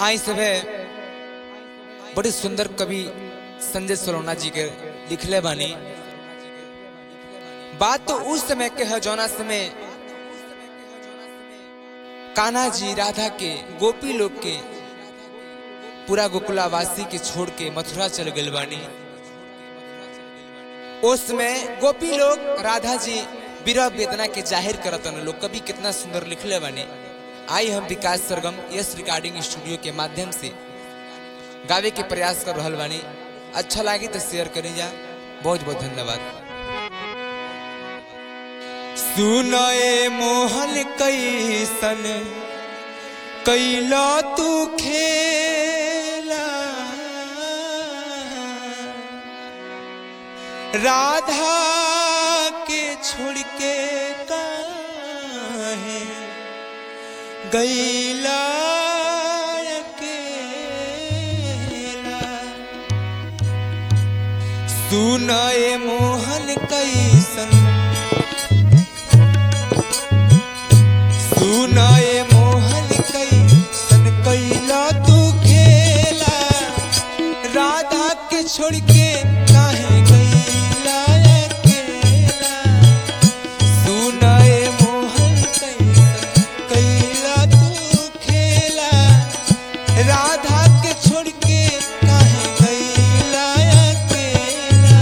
आई सभे बड़ी सुंदर कवि संजय सलोना जी के लिखले बानी बात तो उस समय के है जौना समय कान्हा जी राधा के गोपी लोग के पूरा गोकुलावासी के छोड़ के मथुरा चल गए बानी उस समय गोपी लोग राधा जी विरह वेदना के जाहिर करतन लोग कवि कितना सुंदर लिखले बानी आई हम Vikas Sargam yes recording studio के माध्यम से गावे के प्रयास कर रहल बानी अच्छा लगी तो शेयर करी जा बहुत बहुत धन्यवाद सुनए मोहन कैसन कैला तू खेला राधा के छोड़ के काहे गैला अकेला सुनए मोहन कैसन सुनाए मोहन कैसन कैला तू खेला राधा के छोड़ के काहे गैला अकेला सुनाए मोहन कैसन कैला तू खेला राधा के छोड़ के काहे गैला अकेला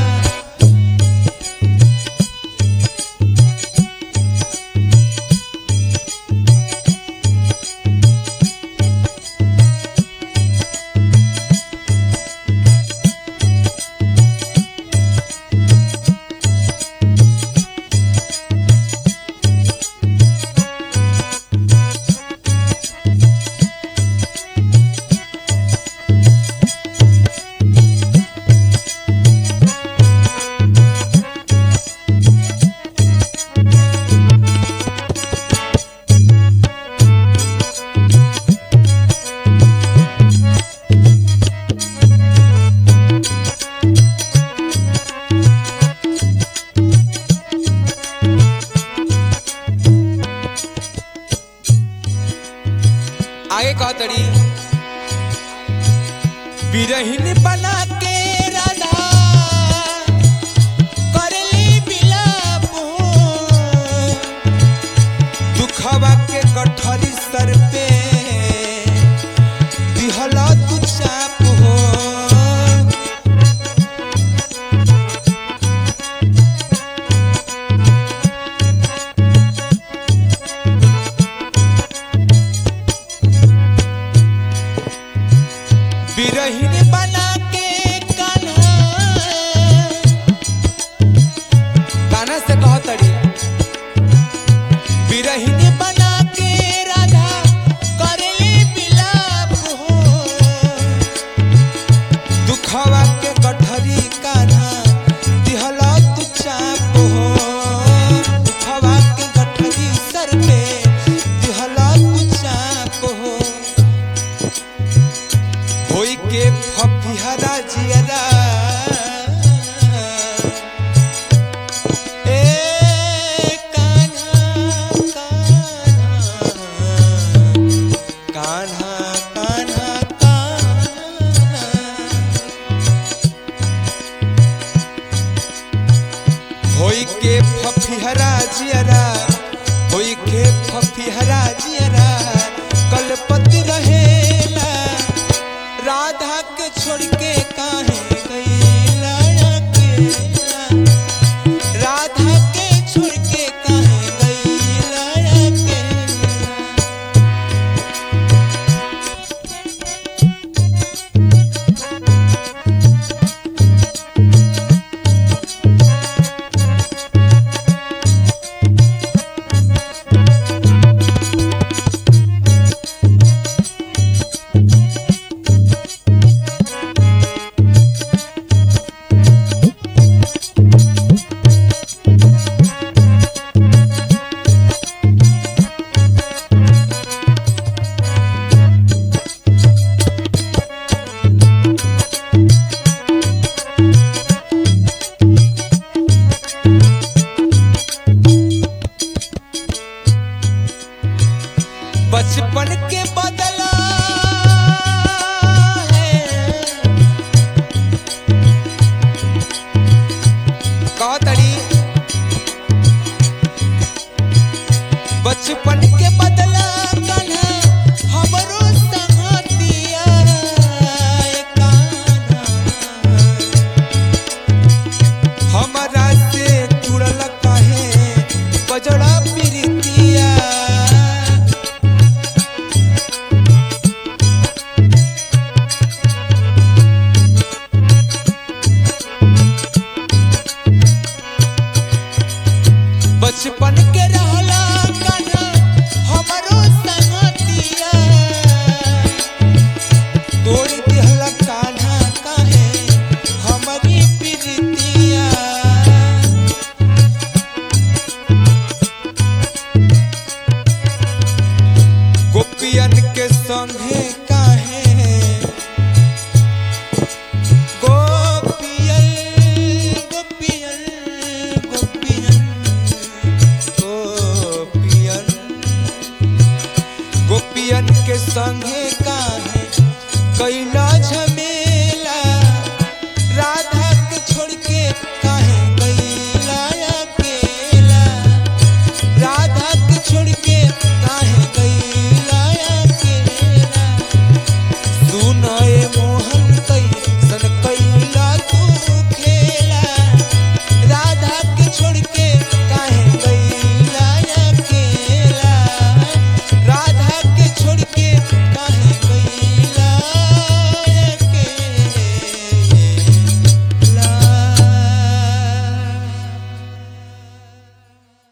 आगे कहा तड़ी बिरहिन बना के राधा करली बिलाप दुखवा के गठरी सर पे दिहला तू चाप हो बिरहिन बना के कान्हा कान्हा से कह तड़ी बिरहिन बना के राधा करली बिलाप हो दुखवा के गठरी कान्हा दिहला तू चाप हो दुखवा के गठरी सर पे दिहला तू चाप हो होई के फफिहरा जियरा ए कान्हा कान्हा कान्हा कान्हा होई के फफिहरा जियरा होई के फफिहरा जियरा कलपति रहेला राधा के छोड़ के काहे गईला अकेला राधा के छोड़ के काहे गईला अकेला बचपन के बदला संगे काहे गोपियन गोपियन गोपियन गोपियन गोपियन के संगे काहे कैला झमेला